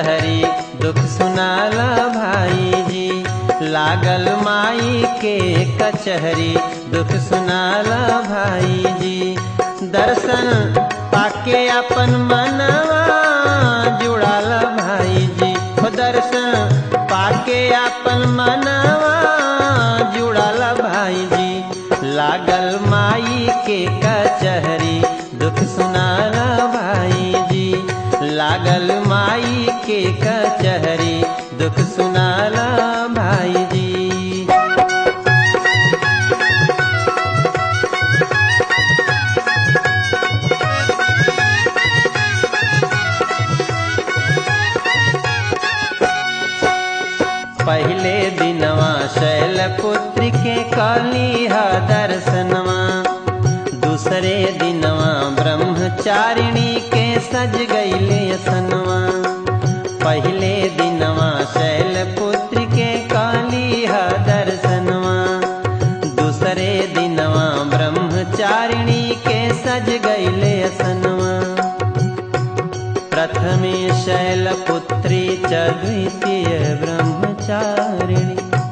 कचहरी दुख सुनाला भाई जी लागल माई के कचहरी दुख सुनाला भाई जी दर्शन पाके अपन मनवा जुड़ाला भाई जी हो दर्शन पाके अपन मनवा जुड़ाला भाई जी लागल माई के कचहरी दुख सुनाला भाई जी लागल माई के कचहरी दुख सुनाला भाई जी पहले दिनवा शैलपुत्र के कालीहा दर्शनवा दूसरे दिनवा ब्रह्मचारिणी के सज गईले सनवा पहले दिनवा शैलपुत्र के कालीहा दर्शनवा दूसरे दिनवा ब्रह्मचारिणी के सज गईले सनवा प्रथमे शैलपुत्री च द्वितीय ब्रह्मचारिणी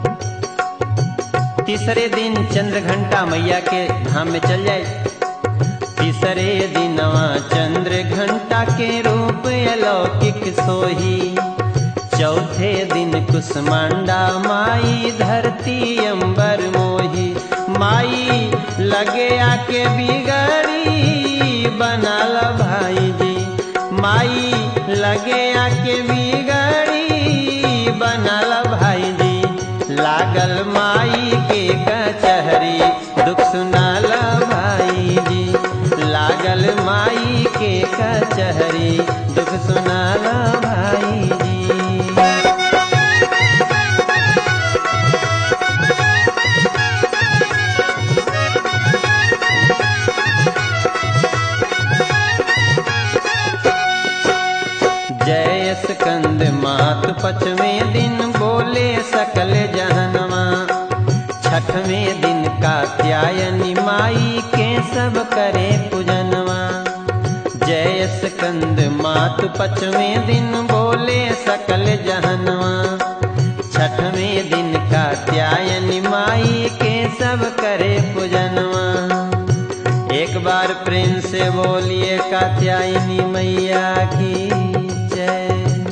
तीसरे दिन चंद्र घंटा मैया के धाम में चल जाए तीसरे दिनवा चंद्र घंटा के रूप अलौकिक सोही चौथे दिन कुसमांडा माई धरती अंबर मोही माई लगे आके बिगड़ी बनाल भाई जी माई लगे आके बिगड़ी बनाल भाई जी लागल माई के कचहरी दुख सुनाल भाई जी लागल माई के कचहरी दुख सुनाल भाई जी जय स्कंद मात पचवें दिन बोले सकल जहनवा छठवें दिन कात्यायनी माई के सब करे पूजनवा जय स्कंद मात पचवें दिन बोले सकल जहनवा छठवें दिन कात्यायनी माई के सब करे पूजनवा एक बार प्रेम से बोलिए कात्यायनी मैया की जय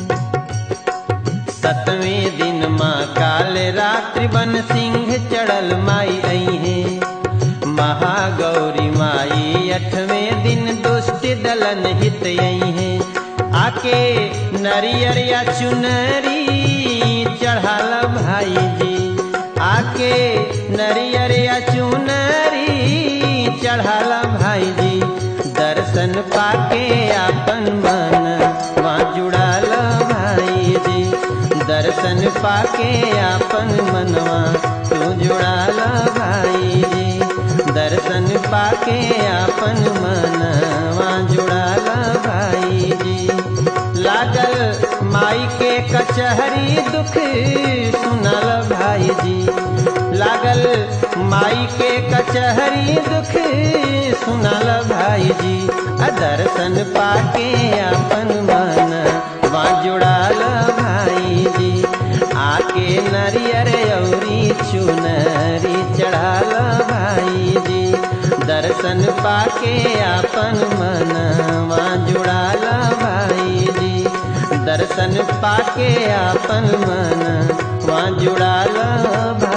सतवें दिन माँ काल रात्रि बन सिंह चढ़ल माई आई है महागौरी माई अठवें दिन दुष्ट दलन हित आई है आके नरियर या चुनरी चढ़ाल भाई जी आके नरियर या चुनरी चढ़ाला भाई जी दर्शन पाके आपन मन वहाँ जुड़ाल भाई जी दर्शन पाके आपन मनवा तू जुड़ाल भाई जी दर्शन पाके आपन मनवा जुड़ाल भाई जी लागल माई के कचहरी दुख सुनल भाई जी लागल माई के कचहरी दुख सुनल भाई जी आ दर्शन पाके अपन मन वहाँ जुड़ाल भाई जी आके नरियर औरी चुनरी चढ़ाल भाई जी दर्शन पाके अपन मन वहाँ जुड़ाल भाई जी दर्शन पाके अपन मन वहाँ जुड़ाल भाई